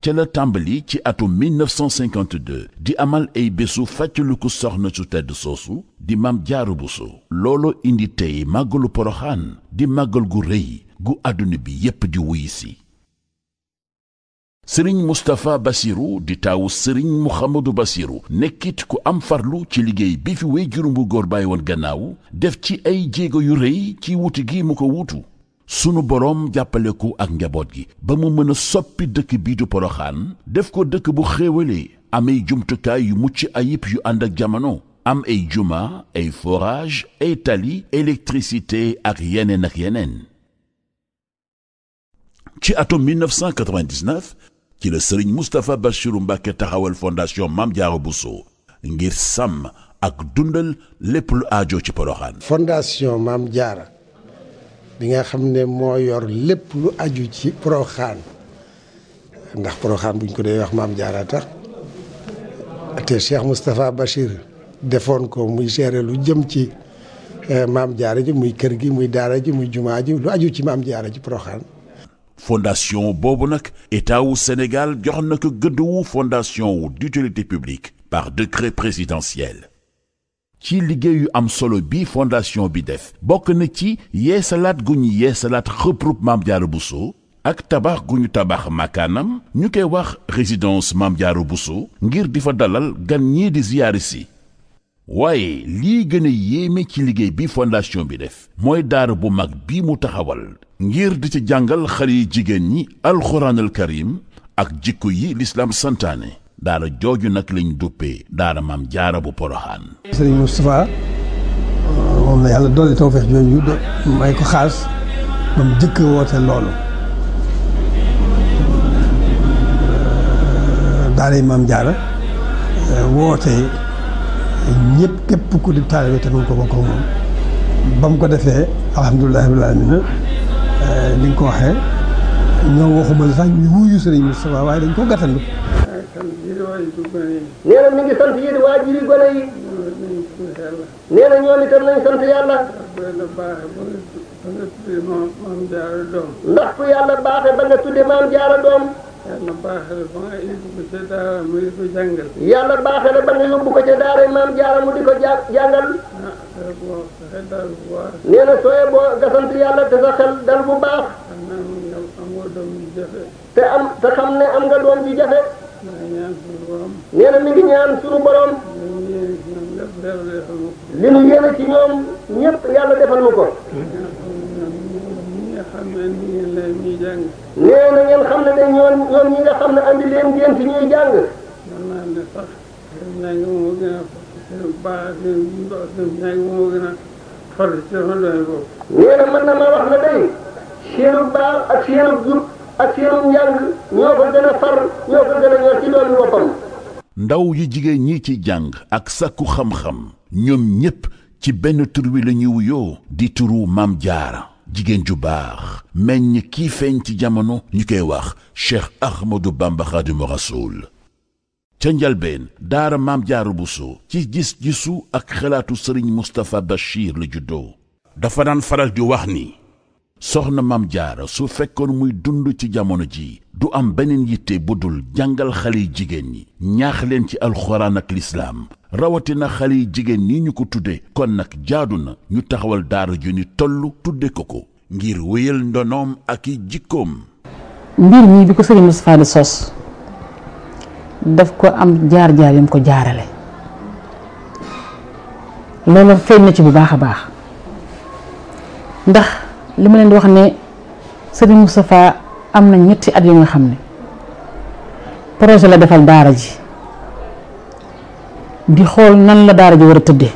ca la tàmbali ci atum 1952 di amal ay bésu fàttaliku soxna su tedd soosu di Maam Jaara Buso looloo indi tey màggalu Poroxaan di màggal gu rëy gu àdduna bi yépp di wuy si sëriñ Mustapha Basiru di taawu sëriñ Muhammadu Basiru nekkit ku am farlu ci liggéey bi fi wéy juróom bu góor bàyyi woon gannaaw def ci ay jéego yu rëy ci wuti gi mu ko wuutu sunu boroom jàppale ko ak njaboot gi ba mu mën a soppi dëkk bii du Poroxaan def ko dëkk bu xéewalee am ay jumtukaay yu mucc ayib yu ànd ak jamono am ay juma ay forage ay tali électricité ak yeneen ak yeneen ci atum 1999 ci la sëriñ Moustapha Bachiru Mbàkke taxawal fondation Maam Jaara Buso ngir sàmm ak dundal lépp lu aajo ci Poroxaan fondation Maam Jaara bi nga xam ne moo yor lépp lu aju ci Poroxaan ndax Poroxaan buñ ko dee wax Maam Jaara tax te Cheikh Moustapha Bachir defoon ko muy gérer lu jëm ci Maam Jaara ji muy kër gi muy daara ji muy jumaa ji lu aju ci Maam Jaara ji Poroxaan fondation boobu nag état wu Sénégal jox na ko gëdd wu fondation wu d'utilité publique par décret présidentiel ci liggéey yu am solo bi fondation bi def bokk na ci yeesalaat gu ñu yeesalaat xëprub Maam Jaara Buso ak tabax gu ñu tabax makaanam ñu koy wax résidence Maam Jaara Buso ngir di fa dalal gan ñii di ziyaari si waaye lii gën a yéeme ci liggéey bi fondation bi def mooy daara bu mag bi mu taxawal ngir di ci jàngal xale yi jigéen ñi alxuraanal karim ak jikko yi lislaam santaane daara jooju nag lañ duppee daara maam jaara bu poroxaan sëriñ Moustapha moom la yàlla dolli tawfeex jooju may ko xaas ba mu jëkk woote loolu daara yi maam jaara woote ñëpp képp ku di taalibe te mun ko bokk moom ba mu ko defee alhamdulilah rabbil alamin ni nga ko waxee ñoo waxuma la sax ñu wuyu sëriñ Moustapha waaye dañ ko gàttandu nee na mi ngi sant yéen waajur yi gone yi nee na ñoom itam nañ sant yàlla ndax ku yàlla baaxe ba nga tudde maam jaara doom yàlla baaxee la ba nga yóbbu ko ca daara mu di ko jàngal. yàlla baaxe la ba nga yóbbu ko ca daara maam jaara mu di ko ja jàngal ah dara boo sa xel daal bu baax. nee na sooye boo nga sant yàlla te sa xel dal bu baax xam naa moom nga amoo doom yu jafe. te am te xam ne am nga doom ji jafe maa ngi ñaan suñu borom. nee na mi ngi ñaan suñu borom ñu yéene ci ñoom lépp yàlla defal ma ko. li nu yéene ci ñoom ñëpp yàlla defal nu ko ñi nga xam ne indi ngeen leen ñuy jàng. nee na ngeen xam ne ne ñoom ñoom ñi nga xam ne andi leen ngeen fi ñuy jàng mën naa ne sax seen njàng moo gën a seen baax seen ndox seen njàng moo gën a farlu ci sama doy bopp. nee na mën na ma wax ne day seenu baax ak seenu jub ak seenu njàng ñoo ko gën a far ñoo ko gën a ñor ci doon boppam ndaw yu jigéen ñi ci jàng ak sàkku xam-xam ñoom ñépp ci benn tur wi la ñuy wuyoo di turu maam jaara jigéen ju baax meññ kii feeñ ci jamono ñu koy wax cheikh ahmadou bamba xaadimu rasuul ca njalbeen daara maam jaara buso ci gis-gisu ak xalaatu sëriñ mustapha bachir la juddoo dafa daan faral di wax ni soxna maam jaara su fekkoon muy dund ci jamono ji du am beneen yitte bu dul jàngal xale yi jigéen ñi ñaax leen ci alxuraan ak lislaam rawatina xale yi jigéen ñi ñu ko tudde kon nag jaadu na ñu taxawal daara ju ni toll tudde ko ko ngir wéyal ndonoom ak i jikkoom mbir mii bi ko sëriñ Moustapha di sos daf ko am jaar-jaar yam ko jaarale loolu feeñ na ci bu baax a baax ndax li ma leen di wax ne sëriñ Moustapha am na ñetti at yu nga xam ne projet la defal daara ji di xool nan la daara ji war a tëddee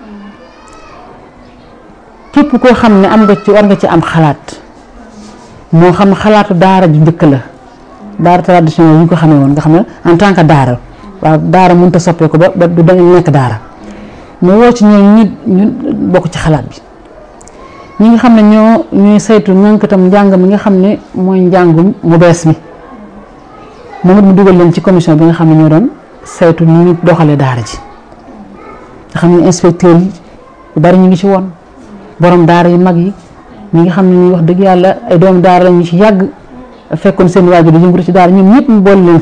képp koo xam ne am nga ci war nga ci am xalaat moo xam xalaatu daara ju njëkk la daara traditionnel yi ñu ko xamee woon nga xam ne en tant que daara waaw daara mënut a soppeeku ba ba du dañu nekk daara mu woo ci ñooñu ñu ñu bokk ci xalaat bi ñi nga xam ne ñoo ñuy saytu ñànkatam njàng mi nga xam ne mooy njàngum mu bees mi moom it mu dugal leen ci commission bi nga xam ne ñoo doon saytu ni ñu doxalee daara ji nga xam ne inspecteur yi yu bari ñu ngi ci woon borom daara yu mag yi ñi nga xam ne ñuy wax dëgg yàlla ay doomu daara la ñu ci yàgg fekkoon seen waajur di yëngatu ci daara ñoom ñëpp mu boole leen